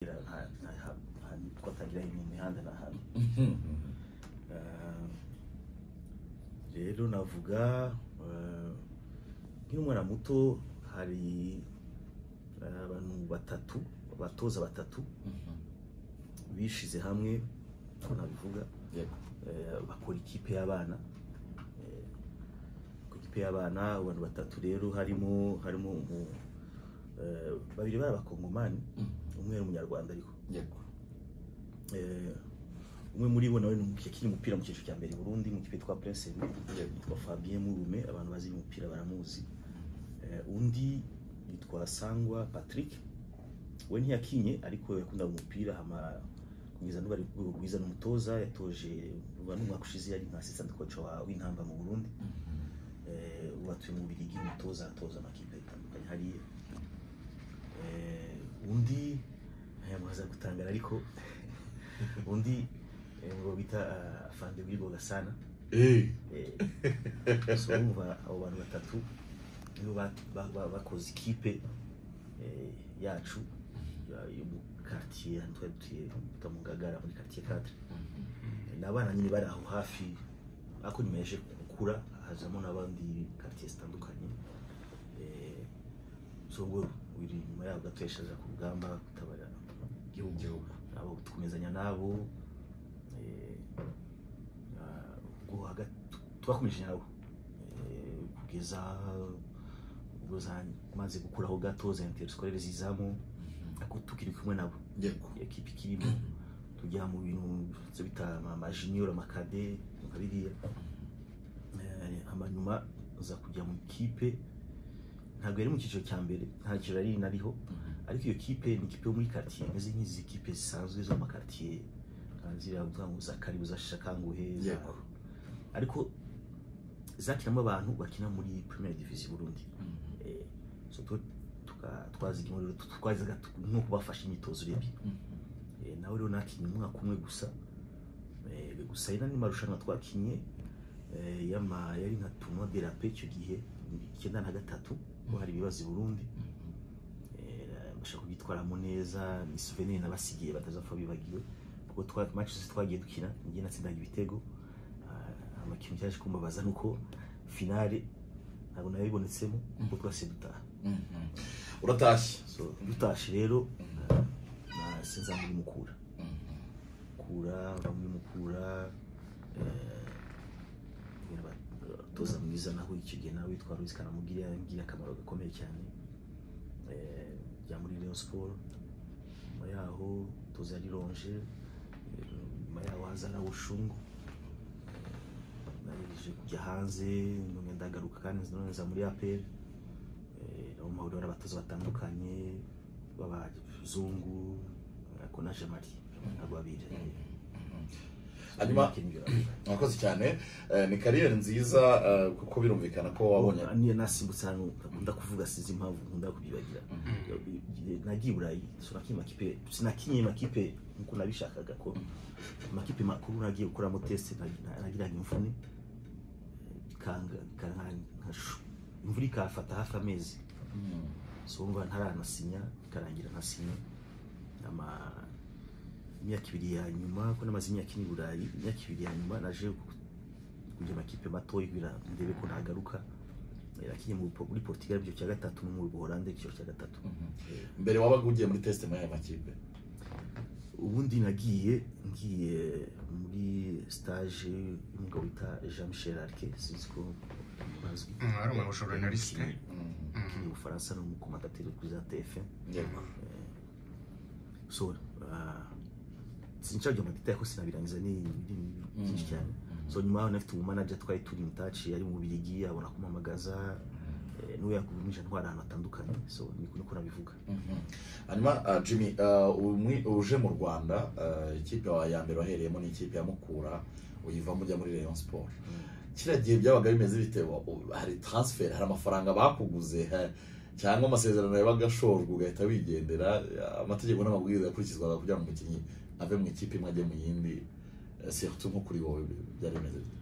ila hanikotagira mu mihanda n'ahandi Eh, rero navuga eh, nk'umwana muto hari eh, abantu batatu abatoza batatu bishize hamwe ko nabivuga yego eh, bakora ikipe y'abana Eh, ku ikipe y'abana abantu batatu rero harimo harimo umu- eh, babiri bari abakongomani umwe ni umunyarwanda ariko yego Eh, umwe muri bo nawe ni umuki- yakina umupira mu cyiciro cya mbere i Burundi mu kipe twa Prince Aimé yitwa Fabien Murume abantu bazi umupira baramuzi Eh, undi yitwa Sangwa Patrick we ntiyakinye ariko yakundaga umupira hama kugeza n'ubu ari ku rwego rwiza n'umutoza yatoje uba n'umwaka ushize yari nka assistant coach wa w'intamba mu Burundi eh, ubu atuye mu Bigi umutoza atoza amakipe atandukanye hariya Eh, undi aya muhaza gutangara ariko undi eh, ngo bita ah, afande wirigo gasana Eh, so urumva abo bantu batatu nibo ba- ba- ba- bakoze ikipe eh, yacu ya- yo mu quartier hano twari dutuye bita mu Ngagara muri quartier 4 n'abana nyine bari aho hafi ariko nyuma yaje gukura hazamo n'abandi quartier zitandukanye Eh, so ngo uri nyuma yaho gato yashaza ku rugamba gutabara igihugu igihugu abo dukomezanya nabo eh, ah, ubwo hagati twakomeje nabo eh, kugeza ubwo zamaze gukuraho gato za interiscolaire zizamo ariko tukiri kumwe nabo yego ekipi ikirimo tujya mu bintu byo bita amajiniyoro amakade nka biriya Eh, amanyuma uza kujya mu ikipe ntabwo yari mu cyiciro cya mbere nta cyiciro yari inariho ariko iyo kipe ni ikipe yo muri quartier imeze nk'izi kipe zisanzwe zo mu makartier ziriya kuvuga ngo za karibu za shishakanguhe za- Yego. ariko zakinamo abantu bakina muri première division y'u Burundi eh, so twe tuka- twazigiyemo rero tu- twazaga tu- no kubafasha imyitozo urebye eh, nawe rero nakinye umwaka umwe gusa eh, gusa ari n'andi marushanwa twakinye eh, y'ama- yari nka tournoi de la paix icyo gihe icyenda na gatatu ko hari ibibazo i Burundi bashaka kubyitwaramo neza ni souvenir nabasigiye batazapfa bibagiwe kuko twa match zose twagiye dukina njye natsindaga ibitego Ah, amakintu cyaje kumbabaza nuko finale ntabwo nabibonetsemo kuko twase dutaha uratashye so dutashe rero ah, sinza muri mukura mukura mba muri mukura eh, nyine abatoza mwiza naho icyo gihe nawe witwa Louis Kanamugire yangiriye akamaro gakomeye cyane eh, bya muri Rayon Sport nyuma yaho toza yari ronje eh, nyuma yaho haza na Bushungu naje kujya hanze none ndagaruka kandi none nza muri APR eh, aho mahoro hari abatoza batandukanye b'abazungu ariko naje mari ntabwo babiri Hanyuma- Nakinye ibyo navuga. mwakoze cyane Eh, ni kariyeri nziza eh, kuko birumvikana ko wabonye niyo nasimbutse hano nkunda kuvuga sinzi impamvu nkunda kubyibagira nagiye i burayi so nakinnye amakipe sinakinnye amakipe nk'uko nabishakaga ko amakipe makuru nagiye gukoramo teste nag- na- nagiraga imvune bikanga bikanga- nkashu- imvura ikafata hafi amezi Mhm. so umva ntaranasinya bikarangira ntasinya ama imyaka ibiri ya nyuma ko namaze imyaka ine i burayi imyaka ibiri ya nyuma naje ku- kujya amakipe matoya kugira ndebe ko nagaruka nakinye mu Por- muri Portugal mu cyiciro cya gatatu no mu Buholande icyiciro cya gatatu Mhm. mbere wabaga ugiye muri test muri aya makipe ubundi nagiye ngiye muri stage y'umugabo wita Jean Michel Arke sinzi ko bazwi ari umushora na lisite Mhm. kiri mu Bufaransa no mu komandateri kuri za TFM yego so uh, sinshajya mu detail ko sinabirangiza ni ni- ni byinshi cyane so nyuma yaho nafite umumanager twari turi in touch yari mu Biligi abona kumamagaza eh, niwe yakugumisha ntwara ahantu hatandukanye so niko niko nabivuga Mhm. hanyuma ah, jimmy ah, ubu mwi- uje mu rwanda ah, ikipe wa- ya mbere wahereyemo ni ikipe ya mukura uyivamo ujya muri rayon sport kiriya gihe byabaga bimeze bite Wa- u- hari transfer hari amafaranga bakuguze ha- cyangwa amasezerano yabaga ashojwe ugahita wigendera ah, amategeko n'amabwiriza yakurikizwaga kugira ngo umukinnyi ave mu ikipe imwe ajye mu yindi Eh, surtout nko kuri wowe byari bimeze bite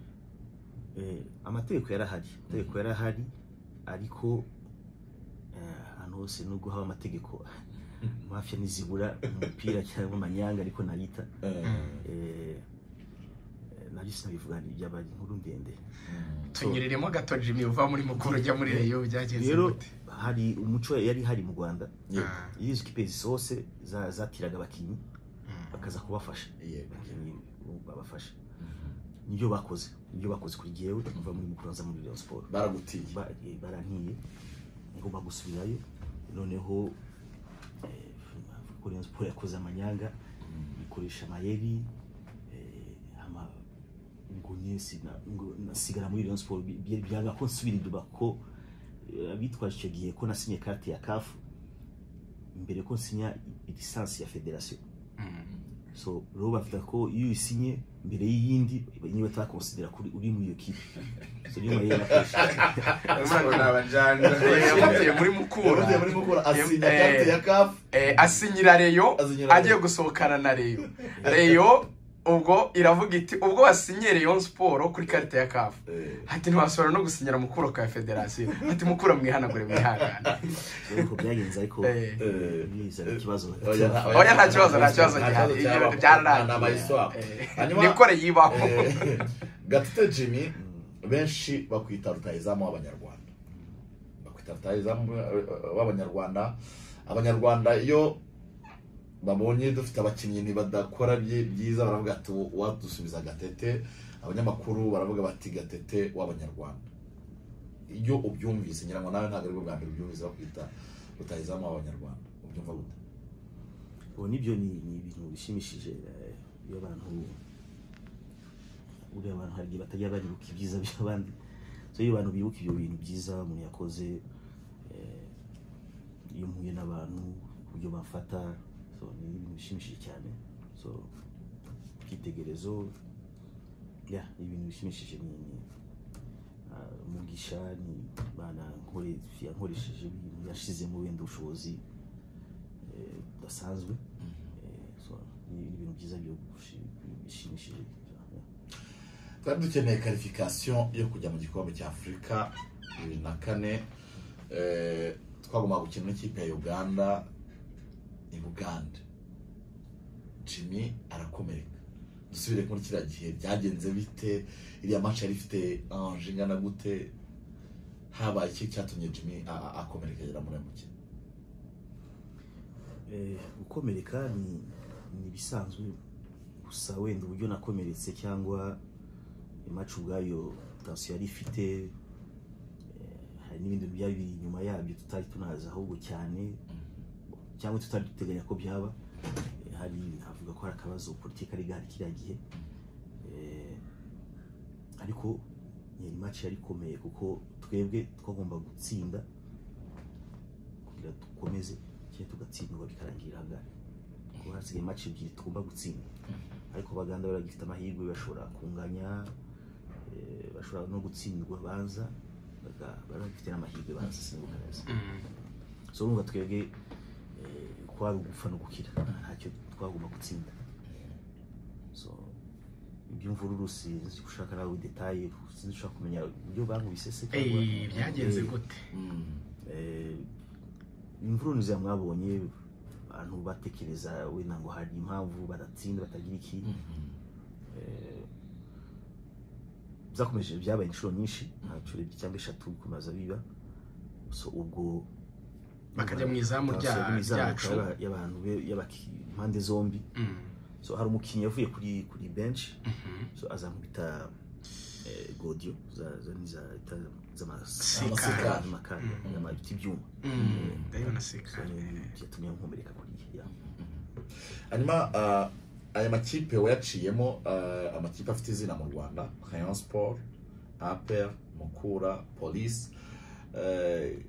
eh, amategeko yari ahari amategeko yari ahari ariko eh, ahantu hose nubwo haba amategeko mafiya ntizibura umupira cyangwa amanyanga ariko nayita eh, nabyo sinabivuga byabaye inkuru ndende tunyuriremo gato jimmy uva muri mukuru ujya muri reyo byagenze rero gute hari umuco yari hari mu rwanda yego Ah, iyo izo kipe zose za- zatiraga abakinnyi mm. bakaza kubafasha yego abakinnyi babafasha nibyo bakoze nibyo bakoze kuri jyewe kuva muri mukuru nza muri Rayon Sport baragutiye Ba- eh, barantiye ngomba gusubirayo noneho eh, kuri Rayon Sport yakoze amanyanga ikoresha amayeri eh, ama ngumye sina- ngo- nasigara muri Rayon Sport bi- bi- byanga ko nsubira inyuma ko eh, abitwaje icyo gihe ko nasinye karte ya CAF mbere ko nsinya i- lisansi ya federasiyo Mm. so rero bavuga ko iyo uyisinye mbere y'iyindi niba batakonsidera kuri uri muri iyo kipe so niyo mayeri nakoresha Mwana yabatuye muri mukura yavuye muri mukura asinya Eh, karte ya kafu eh, asinyira reyo Asinyira Rayon. agiye gusohokana na reyo reyo ubwo iravuga iti ubwo wasinye reyo siporo kuri karita ya kafu hati ntiwasubira no gusinyira mukuro ka federasiyo hati mukura mwihanagure mwihangane rero uko byagenze ariko Eh, biza ikibazo Oya, nta kibazo, nta kibazo gihari. Ibyo byararangiye. eh, nikore yibaho gatete jimmy benshi bakwita rutahizamu w'abanyarwanda bakwita rutahizamu w'abanyarwanda abanyarwanda iyo babonye dufite abakinnyi ntibadakora byi- byiza baravuga ati wadusubiza gatete abanyamakuru baravuga bati gatete w'abanyarwanda iyo ubyumvise ngira ngo nawe ntabwo aribwo bwa mbere ubyumvise bakwita rutahizamu w'abanyarwanda ubyumva gute ubu nibyo ni ni ibintu bishimishije eh, iyo abantu buriya abantu hari igihe batajya baribuka ibyiza by'abandi so iyo abantu bibuka ibyo bintu byiza umuntu yakoze eh, iyo mpuye n'abantu uburyo bamfata so ni ibintu bishimishije cyane so icyitegerezo ya ni ibintu bishimishije ni ni ah, umugisha ni bana nkore- yankoresheje ibintu yashizemo wenda ubushobozi eh, budasanzwe Eh, so, ni ni ibintu byiza byo gushi- bishimishije cyane. twari dukeneye karifikasiyo yo kujya mu gikombe cya afurika bibiri na kane eh, twagombaga gukina n'ikipe ya uganda i bugande jimmy arakomereka dusubire muri kiriya gihe byagenze bite iriya match yari ifite anje ingana gute habaye iki cyatumye jimmy a- a- akomereka agera muri uyu mukino Eh, gukomereka ni ni ibisanzwe gusa wenda uburyo nakomeretse cyangwa imacu ubwayo tansiyo yari ifite eh, hari n'ibindi bintu byari biri inyuma yabyo tutari tunazi ahubwo cyane cyangwa tutari duteganya ko byaba Eh, hari avuga ko hari akabazo politiki ari gahari kiriya gihe Eh, ariko ni imaci yari ikomeye kuko twebwe twagomba gutsinda kugira dukomeze cyangwa tugatsindwa bikarangira ahangari kuko hasigaye imaci ebyiri tugomba gutsinda ariko abaganda baragifite amahirwe bashobora kunganya eh, bashobora no gutsindwa banza baga- baragifite n'amahirwe banza simbuka neza Mm. so urumva twebwe eh, kwari ugupfa no gukira ntacyo twagomba gutsinda so iby'imvururu sinzi ushaka nawe detaye sinzi ushaka kumenya uburyo bankubise se cyangwa Eh, byagenze Eh, gute eh, imvururu nziza mwabonye abantu batekereza wenda ngo hari impamvu badatsinda batagira iki Eh, byakomeje byabaye inshuro nyinshi ntacyo ebyiri cyangwa eshatu kumaza biba so ubwo Bakajya mu izamu rya- Bakajya mu izamu ryacu. y'aba- y'abantu be- y'abaki- impande zombi Mm. so hari umukinnyi yavuye kuri kuri benshi Mhm. so azankubita eh, godiyo za- za- ni za- ita- Sikari. z'amasikari amakari amabita ibyuma Mm. ndabibona so sikari ni- byatumye nkomereka kuri ya hanyuma ah, aya makipe wayaciyemo ah, amakipe afite izina mu rwanda rayon sport aper mukura polisi eh,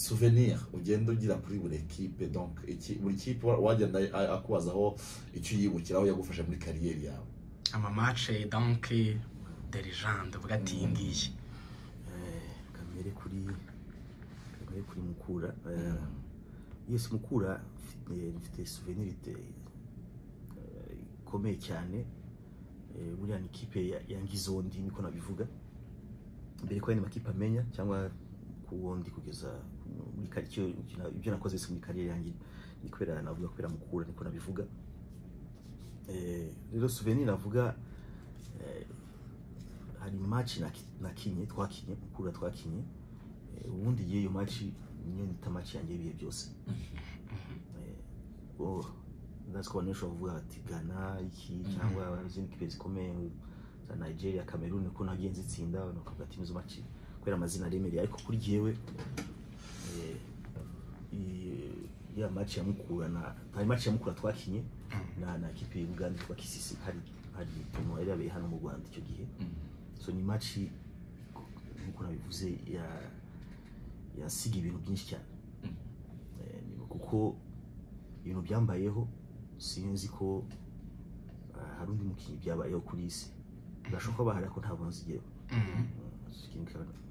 souvenir ugenda ugira kuri buri ekipe donc iki- buri kipe wa- wagenda a- akubazaho icyo uyibukiraho yagufasha muri kariyeri yawe amamace donke de legende uvuga ati iyi ngiyi Eh, kamere kuri kamere kuri mukura eh, yes mukura mfite- mfite souvenir ite- eh, ikomeye cyane Eh, buriya ni ikipe ya- yangize undi niko nabivuga mbere ko yandi makipe amenya cyangwa ku wundi kugeza muri karitsiye ibyo nakoze wese muri kariyeri yanjye ni kubera navuga kubera mukura niko nabivuga Eh, rero souvenir navuga eh, hari match naki- nakinye twakinye mukura twakinye Eh, ubundi y'iyo match niyo nita match yanjye y'ibihe byose ubwo natwe abantu benshi bavuga bati gana iki cyangwa izindi kipe zikomeye za nigeria cameroon ko nagiye nzitsinda abantu bakavuga ati nizo match kubera amazina aremereye ariko kuri jyewe eh, i- ya match ya mukura na hari match ya mukura twakinye na na kipe y'Uganda kwa Kisisi hari hari tournoi yari yabaye hano mu Rwanda icyo gihe so ni match nk'uko nabivuze ya yasiga ibintu byinshi cyane Eh, ni- kuko ibintu byambayeho sinzi ko ah, hari undi mukinnyi byabayeho kuri isi birashoboka ko bahari ariko ntabwo nzigereho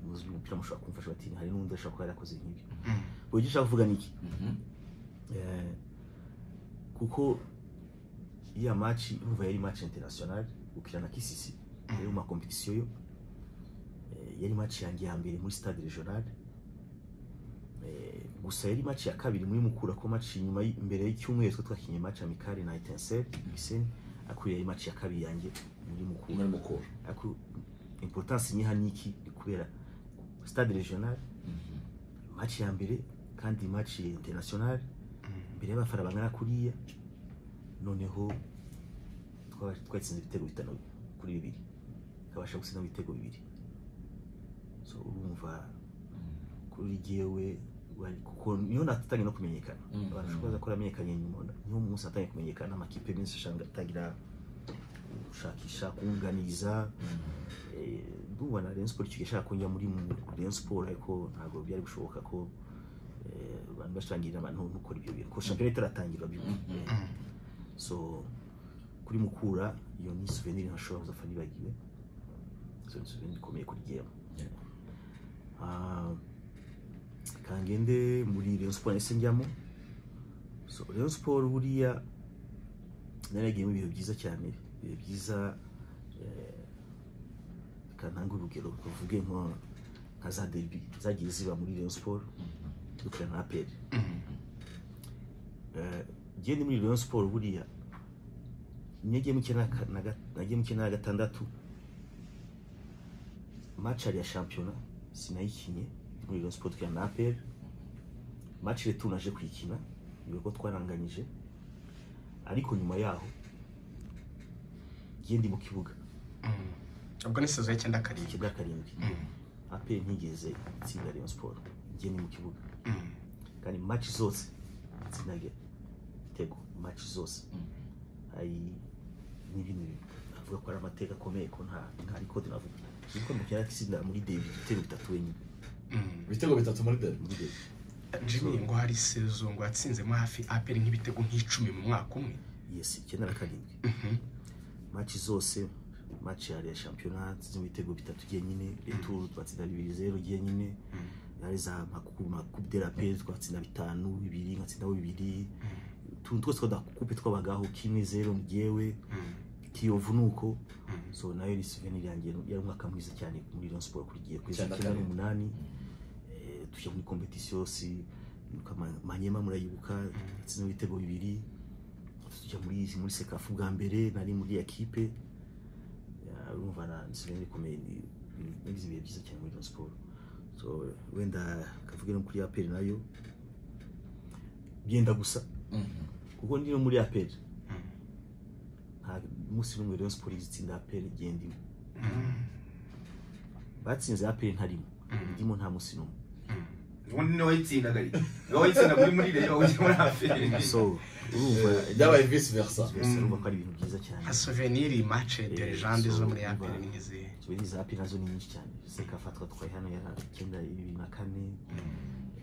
muzi umupira mushobora kumfasha bati hari n'undi ashobora kuba yarakoze nk'ibyo ubwo icyo ushaka kuvuga ni iki Eh, kuko ya match urumva yari match international ukina na kisisi yari mu makompetisiyo yo Eh, yari match yanjye ya mbere muri stade regional Eh, gusa yari match ya kabiri muri mukura ko match nyuma y- imbere y'icyumweru twe twakinye match amikari na etensel gisenyi ariko yari match ya kabiri yanjye muri mukura muri mukura ariko importance niha niki ni kubera stade regional match ya mbere kandi match international mbere y'abafana bangana kuriya noneho twaba- twatsinze ibitego bitanu kuri bibiri tukabasha gutsinda ibitego bibiri so urumva kuri jyewe wari- kuko niho natangiye no kumenyekana Mhm. abantu ushobora ko yaramenyekanye nyuma niho umunsi natangiye kumenyekana amakipe menshi ashanga- atangira gushakisha kunganiriza Eh, ndumva na Rayon Sport icyo gihe ashaka ko njya muri mu- Rayon Sport ariko ntabwo byari gushoboka ko eh, abantu bashangirira abantu nukora ibyo bintu ko shampiyona itaratangira bimwe Eh, so kuri mukura iyo ni souvenir ntashobora kuzapfa nibagiwe so ni souvenir ikomeye kuri jyewe Ah, kangende muri Rayon Sport nahise njyamo so Rayon Sport buriya naragiyemo ibihe byiza cyane ibihe byiza eh, kananga urugero tuvuge nko nka za derby zagiye ziba muri Rayon Sport dukina na APR Eh, njye ni muri Rayon Sport buriya nagiye mu cyenda na ga- nagiye mu cyenda na gatandatu match yari ya shampiyona sinayikinye muri Rayon Sport dukina na APR match retour naje kuyikina ibigo twaranganyije ariko nyuma yaho njye ndi mu kibuga ubwo ni sezo y'icyenda karindwi ikibuga karindwi aperi ntigeze itsinda Rayon Sport njye ni mu kibuga kandi match zose itsindaga ibitego match zose hari n'ibintu navuga ko ari amateka akomeye ko nta nta record navuga ariko mu cyari itsinda muri David ibitego bitatu wenyine ibitego bitatu muri deni muri David jimmy ngo hari sezo ngo yatsinzemo hafi aperi nk'ibitego nk'icumi mu mwaka umwe yes icyenda na karindwi match zose match yari ya shampiyona zirimo ibitego bitatu byenyine retour twatsinda bibiri zero byenyine ari za makupe makupe de la paix twatsinda bitanu bibiri nkatsindaho bibiri utuntu twose twadakupe twabagaho kimwe zero ngewe kiyovu nuko so nayo ni souvenir yanjye yari umwaka mwiza cyane muri Rayon Sport kuri gihe kwezi Cyane icyenda cyane. n'umunani eh, tujya muri competition si nuko ama- manyema murayibuka yatsinze ibitego bibiri tujya muri muri sekafu bwa mbere nari muri ya kipe Ya, urumva na ni souvenir ikomeye ni ni- nagize ibihe byiza cyane muri Rayon Sport so wenda kavuge no kuri APR nayo byenda gusa kuko ndi no muri APR nta munsi n'umwe Rayon Sport izitsinda APR igihe ndimo batsinze APR ntarimo ndimo nta munsi n'umwe ubundi niwe wayitsindaga ari niwe wayitsinda kuri muri rero wowe muri aferi so urumva byabaye visi versa Mbese urumva ko ari ibintu byiza cyane nka souvenir match de legende zo muri Eh, so, aperi niba- n'izihe tubiri za APR nazo ni nyinshi cyane sekafa twatwaye hano ya icyenda bibiri na kane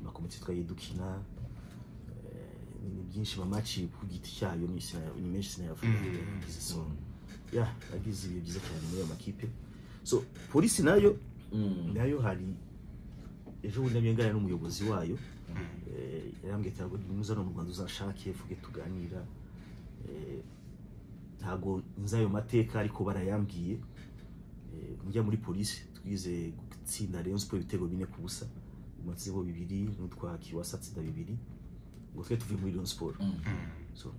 amakomite twagiye dukina eh, ni byinshi mamaci ku giti cyayo ni sina- ni menshi sinayavuga yagize so ya yagize ibihe byiza cyane muri ayo makipe so polisi nayo nayo hari ejo bundi nabyo n'umuyobozi wayo Eh, yarambwiye ati ntabwo nimuza hano mu rwanda uzashake vuge tuganira Eh, ntabwo nzi ayo mateka ariko barayambwiye Eh, njya muri polisi twize gutsinda Rayon Sport ibitego bine ku busa matsinda bibiri n'utwa kiwasa atsinda bibiri ngo twe tuvuye muri Rayon Sport so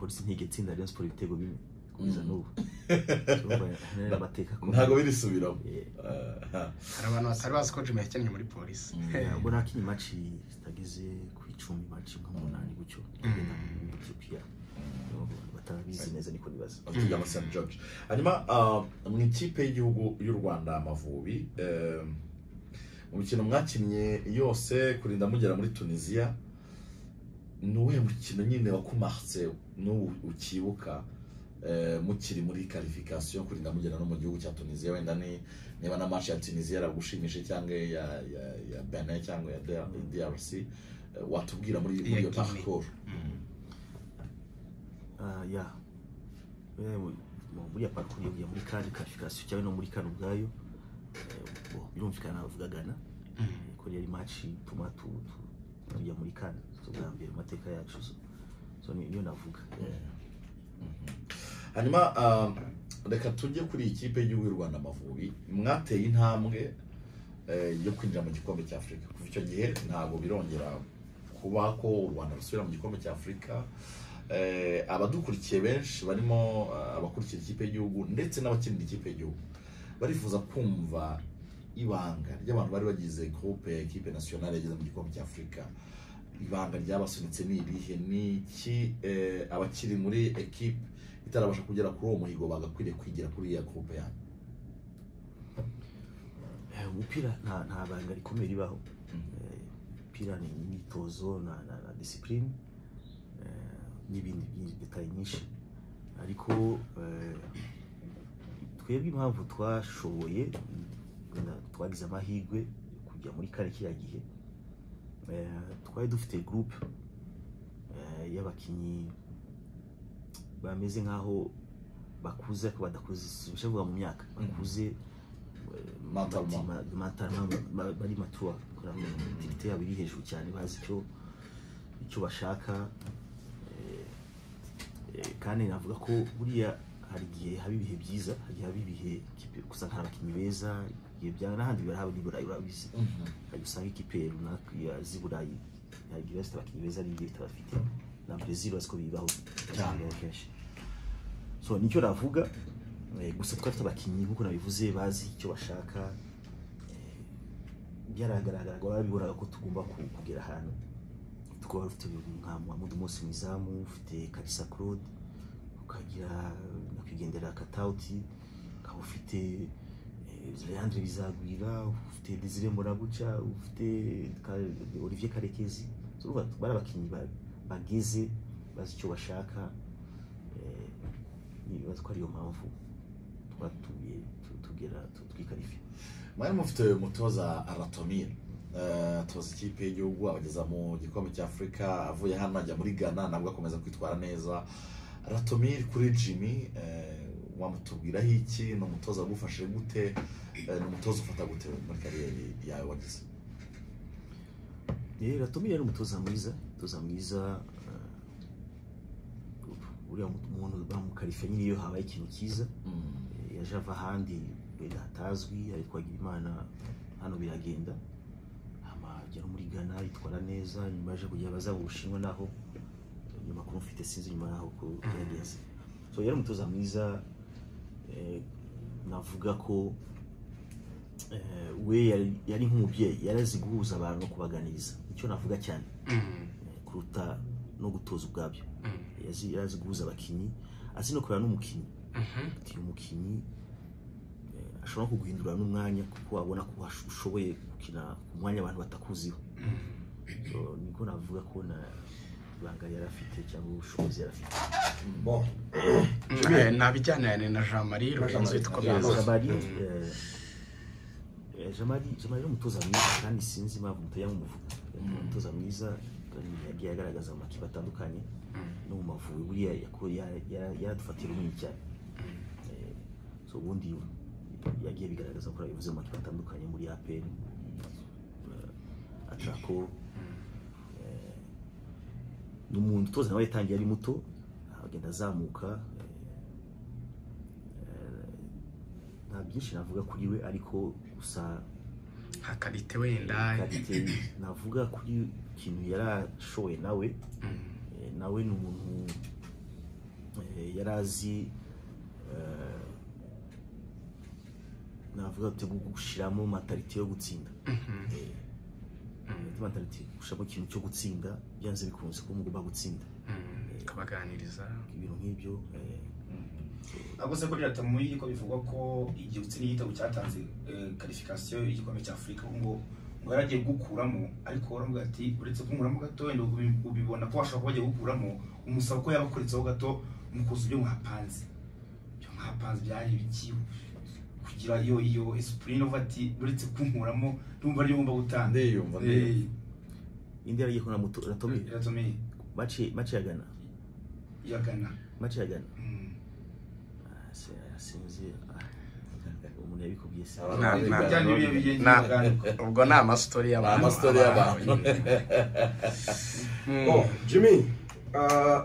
polisi ntigetsinda Rayon Sport ibitego bimwe kugeza Mm. n'ubu So, urumva hari amateka akomeye. ntabwo birisubiramo Eh, Ah, hari abantu batari bazi ko jimmy yakinnye muri polisi ntabwo nakinnye imaci zitageze ku icumi imaci nk'umunani gutyo kugenda mu Ethiopia batabizi neza niko bibaza tugira nka St. George hanyuma ah, mu ikipe y'igihugu y'u Rwanda Amavubi eh, mu mikino mwakinnye yose kurinda mugera muri Tunisia ni uwuhe mukino nyine wakumarse n'ubu ukibuka eh, mukiri muri qualification kurinda mugera no mu gihugu cya Tunisia wenda ni niba na match ya Tunisia yaragushimije cyangwa ya ya, ya Benin cyangwa ya DR- DRC eh, watubwira muri muri iyo Iya, Guinea. parcours Ah, ya Eh, mu- mu- muri ya parcours yavuye muri kandi qualification cyangwa no muri kandi ubwayo eh, bo, birumvikana navuga Ghana Eh, ko yari match ituma tu- tu- tujya muri kandi tubwa mbere mu mateka yacu so, so ni- niyo navuga Eh, hanyuma ah, reka tujye kuri iyi kipe y'igihugu y'u rwanda amavubi mwateye intambwe eh, yo kwinjira mu gikombe cya afurika kuva icyo gihe ntabwo birongera kuba ko u rwanda rusubira mu gikombe cya afurika Eh, abadukurikiye benshi barimo ah, abakurikira ikipe y'igihugu ndetse n'abakinira ikipe y'igihugu barifuza kumva ibanga ry'abantu bari bagize groupe ya ekipe nasiyonari yageze mu gikombe cya afurika ibanga ryabasunitse ni irihe ni iki eh, abakiri muri ekipe itarabasha kugera kuri uwo muhigo bagakwiriye kwigira kuri iya groupe yanyu Eh, umupira nta nta banga rikomeye ribaho Eh, umupira ni imyitozo na na, na discipline eh, n'ibindi byinshi detaye nyinshi ariko eh, twebwe impamvu twashoboye na- twagize amahirwe yo kujya muri kare kiriya gihe eh, twari dufite groupe eh, y'abakinnyi bameze nk'aho bakuze ariko badakuze sinashavuga mu myaka bakuze eh, Mentalement. ma- mentalement, ba- bari matura aktivite yabo iri hejuru cyane bazi icyo icyo bashaka eh, eh, kandi navuga ko buriya hari igihe haba ibihe byiza hari igihe haba ibihe ikipe- gusa hari abakinnyi beza ibihe bya n'ahandi birahaba ni burayi urabizi hari usanga ikipe runaka ya- z'i burayi hari igihe bafite abakinnyi beza hari igihe batabafite na brezil bazi ko bibaho Cyane. bibaho kenshi so nicyo navuga eh, gusa twari dufite abakinnyi nk'uko nabivuze bazi icyo bashaka eh, byaragaragara biburaga ko tugomba ku- kugera ahantu tukaba dufite nka Muhammad Mose mu izamu ufite Kalisa Claude ukagira nyakwigendera Katauti ukaba ufite eh, Leandre Bizagwira ufite Desire Morabuca ufite Ka- Olivier Karekezi So, urumva bari abakinnyi ba- bageze bazi icyo bashaka eh, nibaza ko ariyo mpamvu twatuye tu- tugera tu- twikarifiye mwari mufite umutoza aratomira Eh, atoza ikipe y'igihugu abageza mu gikombe cya afurika avuye hano ajya muri ghana nabwo akomeza kwitwara neza aratomir kuri jimmy eh, wamutubwiraho iki ni umutoza wagufashe gute Eh, ni umutoza ufata gute muri kariyeri yawe wagize rero tumira yari umutoza mwiza umutoza mwiza eh, uriya mu- umuntu bamukarife nyine iyo habaye ikintu cyiza Eh, yaje ava ahandi wenda hatazwi ariko agira imana hano biragenda hama ajya no muri ghana yitwara neza nyuma yaje kujya abaza mu bushinwa naho nyuma kuba mfite sinzi nyuma naho ko byagenze so yari umutoza mwiza eh, navuga ko eh, we yari- yari nk'umubyeyi yari azi guhuza abantu no kubaganiriza nicyo navuga cyane eh, kuruta no gutoza ubwabyo Yazi- yari azi guhuza abakinnyi azi no kureba n'umukinnyi ati umukinnyi eh, ashobora kuguhindura n'umwanya kuko wabona ko wash- ushoboye gukina ku mwanya abantu batakuziho so, niko navuga ko na ibanga yari afite cyangwa ubushobozi yari afite bo ntabijyanirane na jean marie rurenzi Jean twabizi jamari eh, eh, jamari jamari ni umutoza mwiza kandi sinzi impamvu mutari yamuvuga ni umutoza mwiza kandi yagiye agaragaza mu makipe atandukanye no mu mavubi buriya yako- ya- ya- yaradufatira runini cyane Eh, so ubundi yagiye bigaragaza ko yabivuze mu makipe atandukanye muri apr atrako eh, ni umuntu utoza nawe yatangiye ari muto agenda azamuka eh, eh, nta byinshi navuga kuri we ariko gusa nka karite wenda karite navuga kuri ikintu yarashoye nawe Mm. Eh, nawe ni umuntu eh, yari azi eh, navuga ati gushyiramo mentalite yo gutsinda Mhm. Mm. mentalite gushyiramo ikintu cyo gutsinda byanze bikunze kuba mugomba gutsinda Mm. ukabaganiriza ibintu nk'ibyo eh, ahubwo se kuri leta muri ko bivugwa ko igihe utsinda igitego cyatanze karifikasiyo y'igikombe cya afurika ubu ngo ngo yari agiye gukuramo ariko waravuga ati uretse kumuramo gato wenda ubi- ubibona ko washobora kuba agiye gukuramo umusaba ko yabakuritseho gato mukuza ibyo mwapanze ibyo mwapanze byari ibiki kugira iyo iyo esipurine uva ati uretse kunkuramo ndumva ariyo ngomba gutanga ndiyumva ndiyumva indi yari agiye kubona moto ratomi iratomeye baciyagana yagana baciyagana Mm. sinzi ah, umuntu yabikubwiye se Aba- Na- na- Bijyanye n'ibihe bigenda na- biganirwa. ubwo ni amasitori ni y'abantu amastori y'abantu Mm. Oh, Jimmy ah,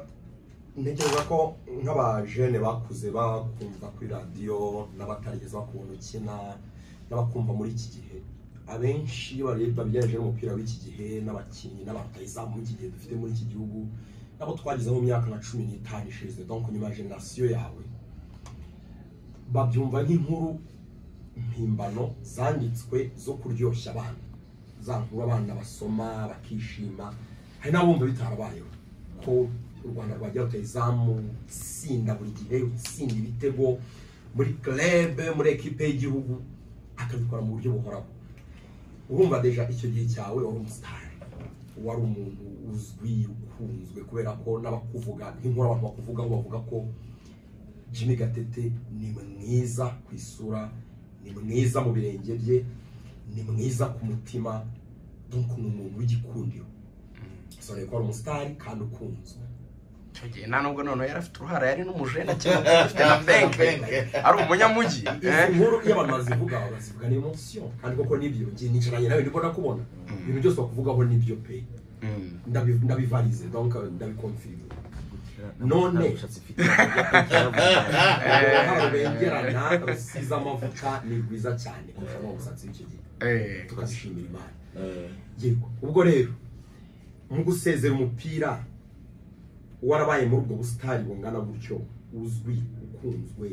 ntekereza ko nk'abajene bakuze bakumva kuri radiyo n'abatarigeze bakubona ukina n'abakumva muri iki gihe abenshi iyo bareba ibijyanye n'umupira w'iki gihe n'abakinnyi n'abatayizamu iki gihe dufite muri iki gihugu nabo twagize mu myaka nka cumi n'itanu ishize donc nyuma ya generasiyo yawe babyumva nk'inkuru mpimbano zanditswe zo kuryoshya abana za nkuru abana basoma bakishima hari n'abumva bitarabayeho ko u rwanda rwajya ruteye izamu utsinda buri gihe utsinda ibitego muri club muri ekipe y'igihugu akabikora mu buryo buhoraho urumva deja icyo gihe cyawe wari umusitari wari umuntu uzwi ukunzwe kubera ko n'abakuvuga nk'inkuru abantu bakuvugaho bavuga ko Jimmy Gatete ni mwiza ku isura ni mwiza mu birenge bye ni mwiza ku mutima donc ni umuntu w'igikundiro sore ko ari umusitari kandi ukunzwe Icyo gihe nta nubwo noneho yari afite uruhara yari n'umujene akiri muto, afite na benke ari umunyamujyi eh? izi nkuru iyo abantu bazivuga bazivuga ni emosiyo kandi koko nibyo njye nicaranye nawe niko nakubona ibintu byose bakuvugaho nibyo pe Mm. Ndabi- ndabivarize donc ndabikonfirime None. ntabushatsi mfite yaravuze. ahantu bengerana rusize amavuta ni rwiza cyane kurusha n'umusatsi w'icyo gihe Eh, tukazishimira imana Eh, yego ubwo rero mu gusezera umupira warabaye muri ubwo busitani bungana gutyo uzwi ukunzwe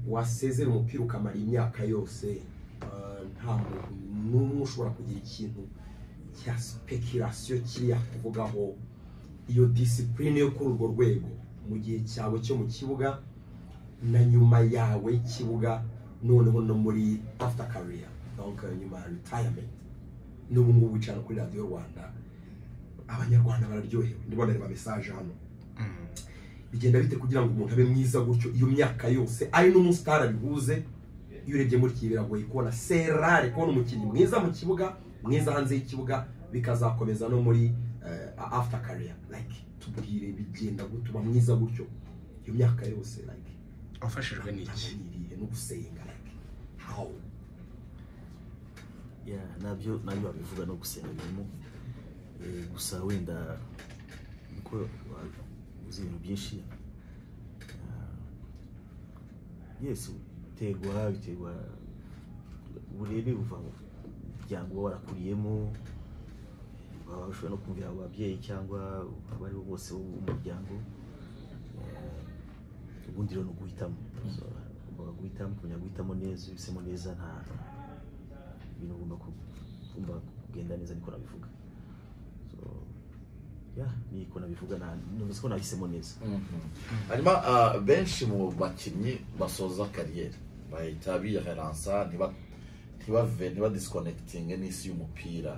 wasezera umupira ukamara imyaka yose eh, nta muntu n'umwe ushobora kugira ikintu cya sipekirasiyo kiriya kuvugaho iyo disipurine yo kuri urwo rwego mu gihe cyawe cyo mu kibuga na nyuma yawe y'ikibuga noneho no muri after career donc eh, nyuma ya retirement n'ubu ngubu wicara kuri radiyo rwanda abanyarwanda bararyohewe ntibonere mesaje hano mm. bigenda bite kugira ngo umuntu abe mwiza gutyo iyo myaka yose ari n'umusitari abihuze iyo urebye muri iki biragoye kubona serare kubona umukinnyi mwiza mu kibuga mwiza hanze y'ikibuga bikazakomeza no muri uh, after career like tubwire bigenda gutuma mwiza gutyo iyo myaka yose like wafashijwe n'iki nirihe no gusenga like how Yeah, nabyo nabyo babivuga no gusenga birimo Eh, gusa wenda uko wa- uzi ibintu byinshi Ah, yes biterwa biterwa uburere buva mu muryango uba warakuriyemo baba bashobora no kumvira abo babyeyi cyangwa abo ari bo bose bo mu muryango Eh, ubundi rero ni uguhitamo So, ugomba guhitamo kumenya guhitamo neza iyo uhisemo neza nta ibintu ugomba ku- ugomba kugenda neza niko nabivuga so yeah niko nabivuga na numvise ko nahisemo neza mhm. hanyuma ah, benshi mu bakinnyi basoza kariyeri bahita bireransa ntiba- ntibave ntibadisikonekitinge n'isi y'umupira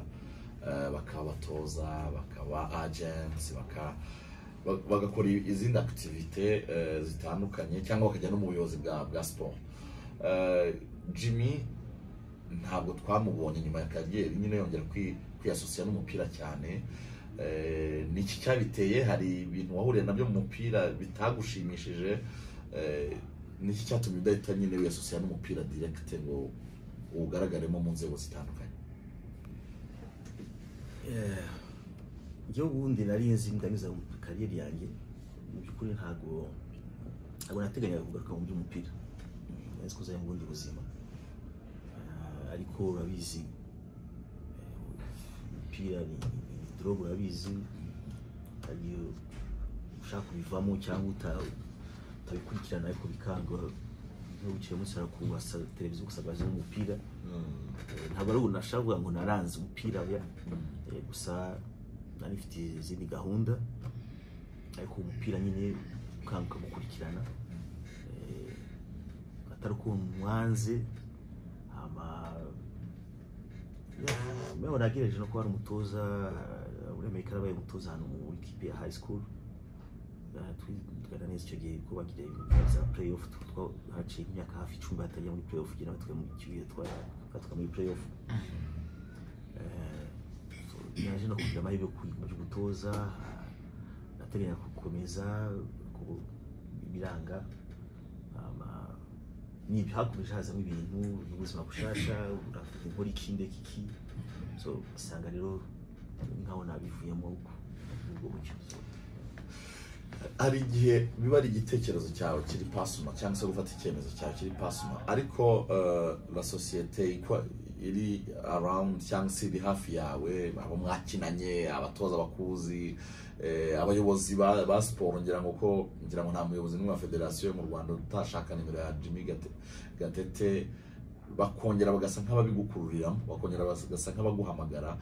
Eh, bakaba abatoza bakaba agents baka- ba- bagakora izindi activite eh, zitandukanye cyangwa bakajya no mu buyobozi bwa bwa siporo Eh, jimmy ntabwo twamubonye nyuma ya kariyeri nyine yongera kwi- kwiyasosiya n'umupira cyane Eh, ni iki cyabiteye hari ibintu wahuriye nabyo mu mupira bitagushimishije Eh, ni iki cyatumye udahita nyine wiyasosiya n'umupira direkite ngo uwugaragaremo mu nzego zitandukanye Eh, njyewe ubundi nari nzi ndanyuze mu kariyeri yanjye mu by'ukuri ntabwo ntabwo nateganyaga kugaruka mu by'umupira nzi ko uzajya mu bundi buzima Ah, ariko urabizi umupira ni ni dorobu urabizi hari iyo ushaka kubivamo cyangwa uta- utabikurikirana ariko bikanga nko bukeye umunsi harakubasa televiziyo gusakaza umupira Eh, ntabwo ari ubu nashaka kuvuga ngo naranze umupira oya Eh, gusa nari mfite izindi gahunda ariko umupira nyine ukanguka gukurikirana Eh, atari uko mwanze hama mewe nagereje no kuba ari umutoza eh, uremeye ko yarabaye umutoza hano muri kipe ya high school Eh, twigana neza icyo gihe kuba bagira ibintu bya play off haciye imyaka hafi icumi batajya muri play off kugira ngo tujye mu kibuye twatuka muri play off naje no kugira amahirwe yo kwiga gutoza ndateganya gukomeza ku- ibiranga Ama- ni hakomeje hazamo ibintu ubuzima bushasha uravuga inkora iki ndeka iki so usanga rero nkaho nabivuyemo ubwo buryo So, hari igihe biba ari igitekerezo cyawe kiri pasuma cyangwa se gufata icyemezo cyawe kiri pasuma ariko eh, la sosiyete ikwa- iri around cyangwa se iri hafi yawe abo mwakinanye abatoza abakuzi eh, abayobozi ba, ba siporo ngira ngo ko ngira ngo nta muyobozi n'umwe wa federasiyo yo mu rwanda utashaka nimero ya jimmy Gate- gatete bakongera bagasa nk'ababigukururiramo bakongera bagasa nk'abaguhamagara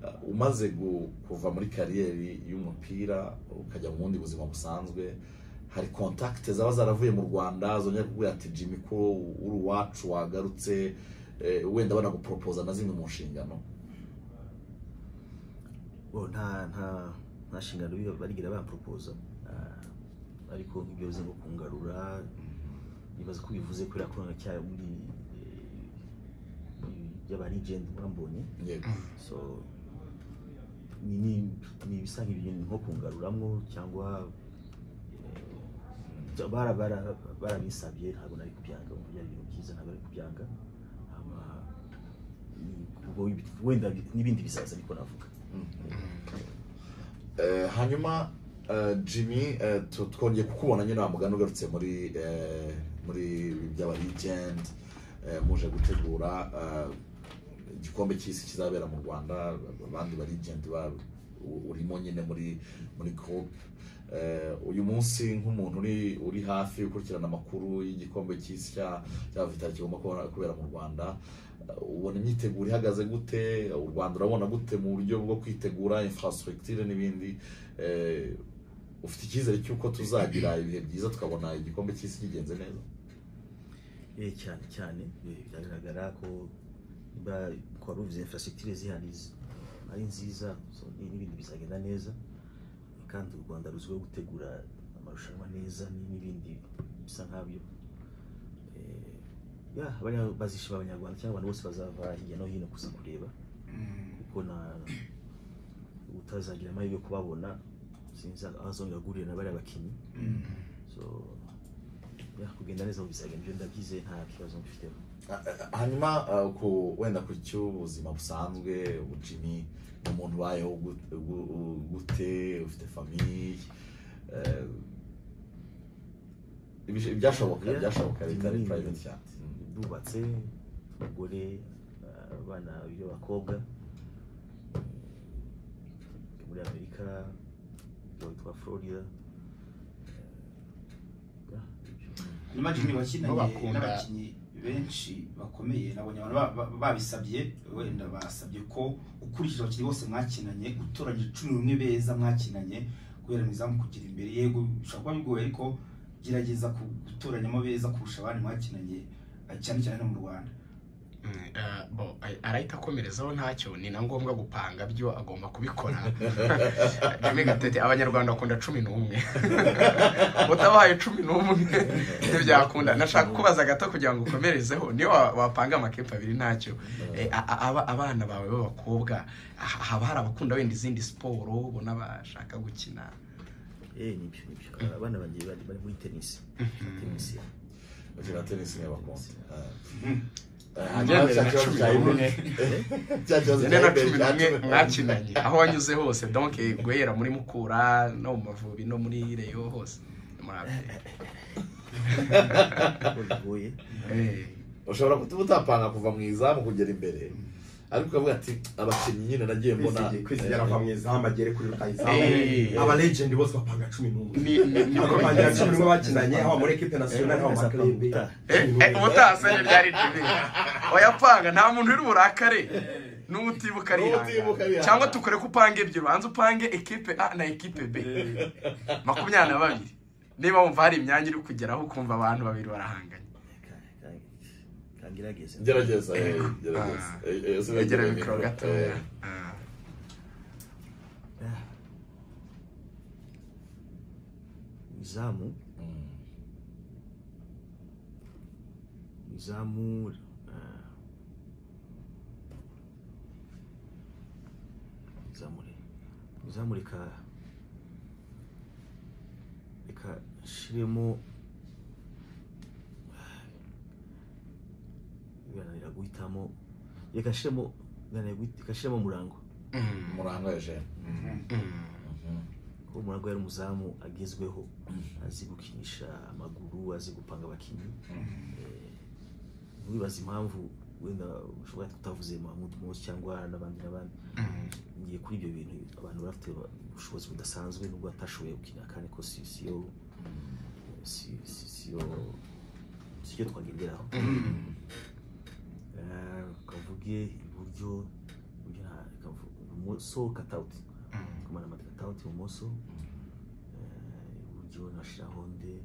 Uh, umaze gu- kuva muri kariyeri y'umupira ukajya mu bundi buzima busanzwe hari kontakite zaba zaravuye mu rwanda zongera kukubwira ati jimmy ko uri uwacu wagarutse eh, wenda banaguporopoza na zimwe mu nshingano bo nta nta nta nshingano biba barigira bamporopoza Ah, ariko nk'ibyo bivuze ngo kungarura nibaza ko bivuze kubera ko naracyari muri by'abarigendi mwambonye yego so ni- ni ni ibisa nk'ibyo ni nko kungaruramo cyangwa eh, bara- bara- barabisabye ntabwo nari kubyanga ngo byari ibintu byiza ntabwo nari kubyanga Hama, ni- ubwo wenda n'ibindi bizaza ariko navuga Eh, hanyuma eh, jimmy eh, tu- twongeye kukubona nyine wa mugani ugarutse muri eh, muri byaba weekend eh, muje gutegura eh, igikombe cy'isi kizabera mu rwanda abandi ba legend ba u- urimo nyine muri muri group Eh, uyu munsi nk'umuntu uri uri hafi ukurikirana amakuru y'igikombe cy'isi cya cya vita kigomba kubona- kubera mu rwanda Eh, ubona imyiteguro ihagaze gute u rwanda urabona gute mu buryo bwo kwitegura infrastructure n'ibindi Eh, ufite icyizere cy'uko tuzagira ibihe byiza tukabona igikombe cy'isi kigenze neza Eh, cyane cyane eh, biragaragara ko niba kuba ruvuze infrastructure zihari zi- ari nziza so, ni- n'ibindi bizagenda neza kandi u rwanda ruzwiho gutegura amarushanwa neza ni- n'ibindi bisa nk'abyo Eh, ya, abanya- bazishima abanyarwanda cyangwa abantu bose bazava hirya no hino kuza kureba kuko na utazagira amahirwe yo kubabona sinzi aho azongera guhurira na bariya bakinnyi so ya, kugenda neza mu bizagenda ibyo ndabyize nta kibazo mbifiteho hanyuma uh, ku wenda ku cy'ubuzima busanzwe ubujimi ni umuntu ubayeho gut- gu- u- gute ufite famiye eh, ibish- ibyashoboka Yeah. ibyashoboka bitari Mm. private cyane Mm. ndubatse umugore eh, abana babiri b'abakobwa eh, muri amerika witwa florida eh, yeah, ibyo. nyuma jimmy wakinanye Bakunda- n'abakinnyi benshi bakomeye nabonye abantu ba- ba- babisabye wenda basabye ko ukurikije abakinnyi bose mwakinanye utoranyije cumi n'umwe beza mwakinanye kubera mu kugira imbere yego bishobora kuba bigoye ariko gerageza ku- gutoranyamo beza kurusha abandi mwakinanye eh, cyane cyane no mu rwanda arahita akomerezaho ntacyo ni na ngombwa gupanga byo agomba kubikora Jimmy gatete abanyarwanda bakunda cumi n'umwe utabahaye cumi n'umwe ntibyakunda nashaka kubaza gato kugira ngo ukomerezeho niyo wa- wapanga amakepe abiri ntacyo Eh, a- a- aba- abana bawe b'abakobwa ha- haba hari abakunda wenda izindi siporo ubona bashaka gukina eh nibyo nibyo Eh, abana banjye bari bari muri tenisi tenisi bakina tennis niba bakunda Eh, Mm. hanyuma cya Njyewe kibazo na cya cumi Iberi- cya kibazo Njye cya na Iberi cumi cya n'umwe cumi- mwakinanye aho wanyuze hose donc guhera muri mukura no mu mavubi no muri reyo hose murabe bigoye Eh, ushobora kutuba utapanga kuva mu izamu kugera imbere ariko ukavuga ati abakinnyi nyine nagiye mbona kwizigera ava mu izamu agere kuri rutayizamu Eh. aba legend bose bapanga cumi n'umwe ni ni ni niko bagira cumi n'umwe bakinanye haba muri ekipe nasiyonari haba mu makipe umutasenya ryari jimmy wayapanga nta muntu uri burakare N'ubutibuka n'ubutibuka arihanga arihangana. cyangwa tukore ko upanga ibyo banza upange ekipe a na ekipe b makumyabiri na babiri niba wumva hari imyanya iri kugeraho ukumva abantu babiri barahanganye kangerageze gerageza eh, gerageza Ah. Eh, eh, sinagera yegera mikoro. Eh, mikoro gatoya Ah. izamu mm. izamu eh, izamu re- izamu reka reka nshiremo birananira guhitamo reka nshiremo birananira guhit- reka nshiremo murango Mm, murango eugene mm. kuko murango yari umuzamu agezweho azi gukinisha amaguru azi gupanga abakinnyi Eh, ntiwibaze impamvu wenda ushobora kutavuze Mahmoud Mose cyangwa n'abandi n'abandi Mm. ngiye kuri ibyo bintu abantu bafite ubushobozi budasanzwe nubwo batashoboye gukina kandi ko si siyo si- si- siyo sicyo twagenderaho Eh, kavuge iburyo iburyo nta- kavu- ibumoso katawuti Mm. kumara amatwi katawuti ibumoso Eh, iburyo nashiraho nde Eh,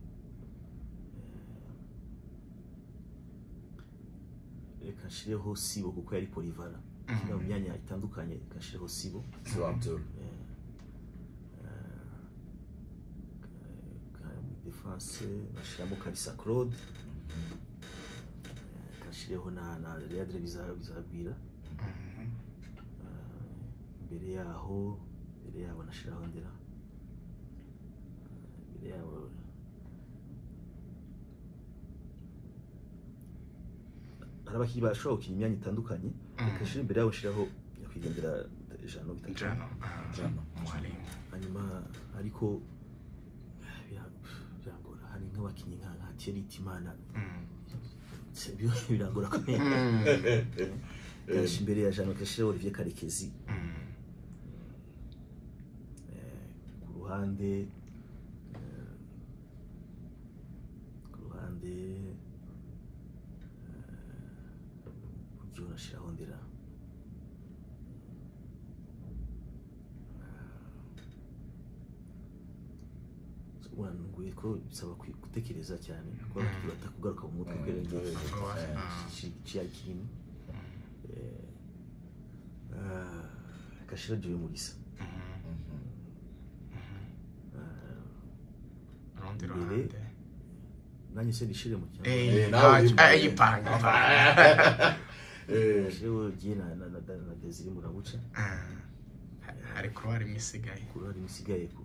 reka nshireho sibo kuko yari polivara mu myanya itandukanye reka nshireho sibo siwa abdul defanse bashyiramo kabisa claude kashireho na na readre bizabwira mbere yaho mbere yabo nashyiraho ndera mbere yabo hari abakinnyi bashobora gukina imyanya itandukanye kashyira imbere yabo nshyiraho nyakwigendera ijana bitatu Njano. Ah, Njano. mwalimu. hanyuma ariko eh, bira- birangora hari nk'abakinnyi nka nka terite imana Mm. birangora kumenya Mm. kenshi imbere ya jean kashira olivier karekezi Mm. eh, ku ruhande eh, ku ruhande buryo nashyiraho ndera uranguye ko bisaba kwi- gutekereza cyane kuko batakugaruka mu mutwe kubera Mm, ingingo Ubwo wa- Eh, Ah. ciyakini kashira joye mugisa Mm. Urundi Imbere. ruhande. nanjye se nishire mu cyangwa Eh, Eh, nawe ntacyo- yipanga. eh, yipanga, yipanga. Eh, Jewe ugiye na na na na Desire Murabuca Ah. hari kuruwari imwe isigaye ku ruhare musigaye ku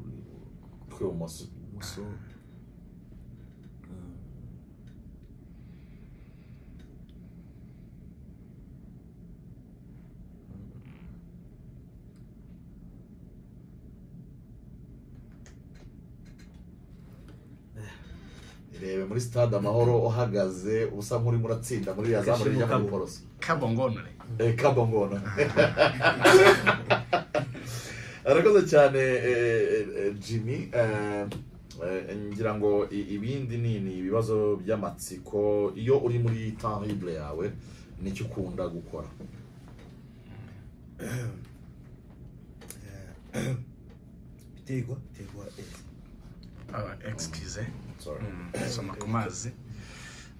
tw'ibumoso ibumoso Mm. rebe muri stade amahoro uhagaze usa nk'urimo uratsinda muri iriya zamu Kashirimo rijya muri kabo. poroso kabongonore Eh, kabongono arakoze cyane eh, eh, jimmy Eh, eh, ngira ngo i- ibindi ni ni ibibazo by'amatsiko iyo uri muri tanrible yawe nicyo ukunda gukora biterwa biterwa eh, Ah, excuse Sorry. Mm, soma ku mazi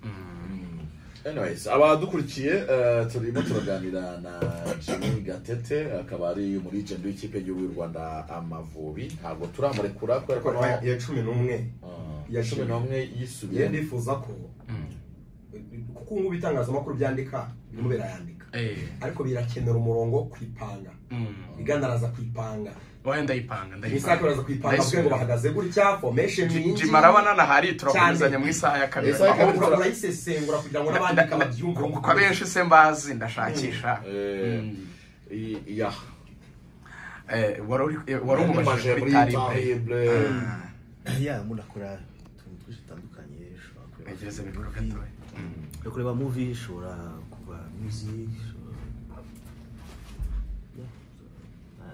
Mm, Anyways, abadukurikiye eh, turimo turaganira na Jimmy Gatete akaba ari muri agent w'ikipe y'igihugu y'u Rwanda Amavubi ntabwo turamurekura kubera ko ariko naho- ya cumi n'umwe Ah, Ya cumi Jimmy. n'umwe iyo yisubiye ndifuza ko mm. kuko ubu ibitangazamakuru byandika birimo birayandika Eh, ariko birakenera umurongo wo kwipanga mm. igana araza kwipanga wowe ndayipanga imisaka ndayipanga araza kwipanga Ndayisubira. bwe ngo bahagaze gutya formation Ji- yinjiye jimarabana na hari turakomezanya Cyane. mu isaha ya kabiri Isaha ya aho ura- urayisesengura kugira ngo n'abandika babyumve kuko abenshi se mbazi ndashakisha Eh, Mm. i- ya Eh, wari uri- eh, wari yamumajije umubajije muri kuri taribe Tanrible ya munakora utuntu twinshi dutandukanye ushobora kureba ntegereze mikoro movie, gatoya ushobora kureba movie ushobora kuba music ushobora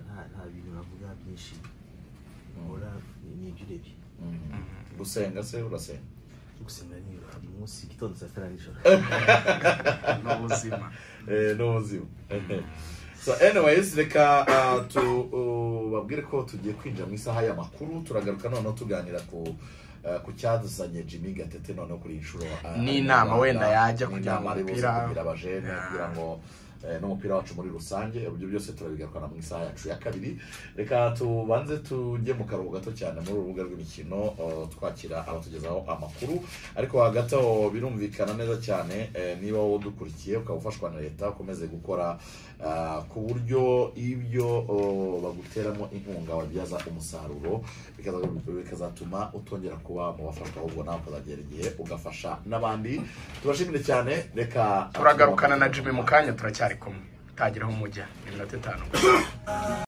nta- nta bintu navuga byinshi nkora ni- ni ibyo urebye gusenga se urasenga cyo gusenga ni buri munsi igitondo saa sita na nijoro ni ubuzima Eh, ni ubuzima so anyways reka uh, tu uh, babwire ko tugiye kwinjira mu isaha y'amakuru turagaruka noneho tuganira ku uh, ku cyazanye Jimmy Gatete noneho kuri inshuro uh, Ni inama wenda yajya ni kugira ngo inama ari buze umupira- kugira abajene Yeah. kugira ngo eh, n'umupira wacu muri rusange uburyo byose turabigarukana mu isaha yacu ya kabiri reka tubanze tujye mu karuhuko gato cyane muri uru rubuga rw'imikino eh, twakira abatugezaho amakuru ariko hagati aho birumvikana neza cyane eh, niba wowe udukurikiye ukaba ufashwa na leta ukomeze gukora ah, ku buryo ibyo oh, baguteramo inkunga wabyaza umusaruro bikaza- bikazatuma utongera kuba mu bafashwa ahubwo nawe ukazagera igihe ugafasha n'abandi tubashimire cyane reka turagarukana na jimmy mu kanya turacyari kumwe utagiraho umujya iminota itanu gusa